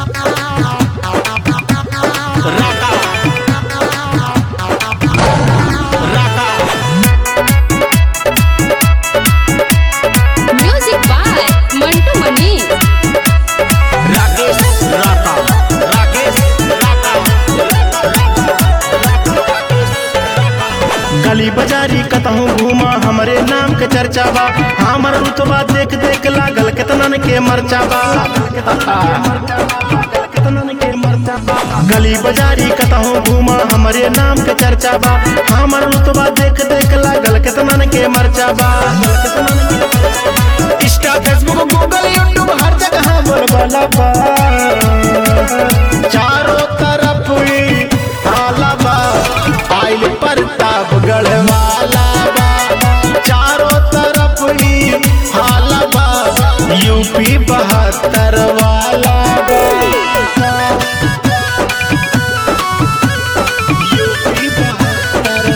Raka Raka Music by Mantu Mani. Rakesh Raka Rakesh Raka गली बाजारी कतहूँ घूमा हमरे नाम के चर्चा बा हमर रुतबा देख देख लागल केतनन के मरचा बा केतनन के मरचा बा। गली बाजारी कतहूँ घूमा हमरे नाम के चर्चा बा हमर रुतबा देख देख लागल केतनन के मरचा बा इंस्टा फेसबुक गूगल यूट्यूब हर जगह बोलबाला बा चारों तरफ ही हाला बा आइल प्रताप गढ़वाला बा चारों तरफ ही हाला बा यूपी बहत्तर वाला बा यूपी बहत्तर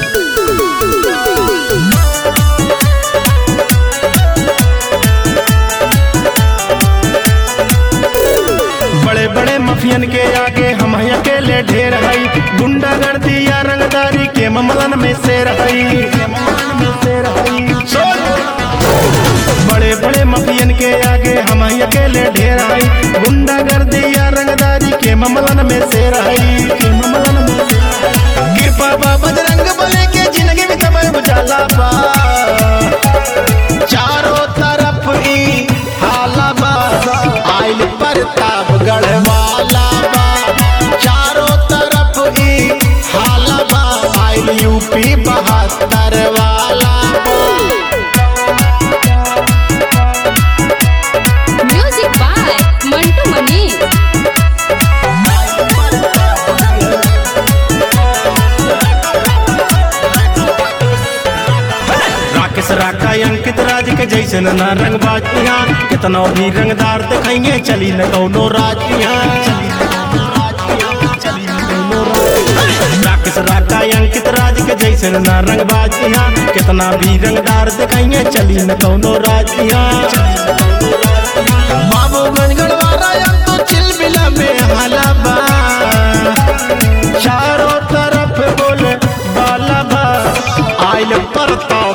बड़े बड़े मफियन के आगे हम हैं अकेले ढेर हई गुंडागर्दी या रंगदारी के मामलन में शेर हई बड़े बड़े मफियन के आगे हम हैं अकेले ढेर हई गुंडागर्दी या रंगदारी के मामलन में शेर हई के मामलन में शेर हई। कृपा बा बजरंग बले के जिंदगी में तब बुझाला बा चारों तरफ ही हाला बा आइल प्रताप गढ़वाला बा चारों तरफ ही हाला बा आइल यूपी बहत्तर वाला बा Music by Mantu Mani. Rakesh Raka Ankit राज के जैसे न रंग बाजिया कितना भी रंगदार दिखाइए चली न कौनो राजिया राकेश राका अंकित राज के जैसे न रंग बाजिया कितना भी रंगदार दिखाइए चली न कौनो राजिया बाबूगंज गढ़वारा तो चिलबिला में हलाबा चारों तरफ बोल बाला बा आइल परता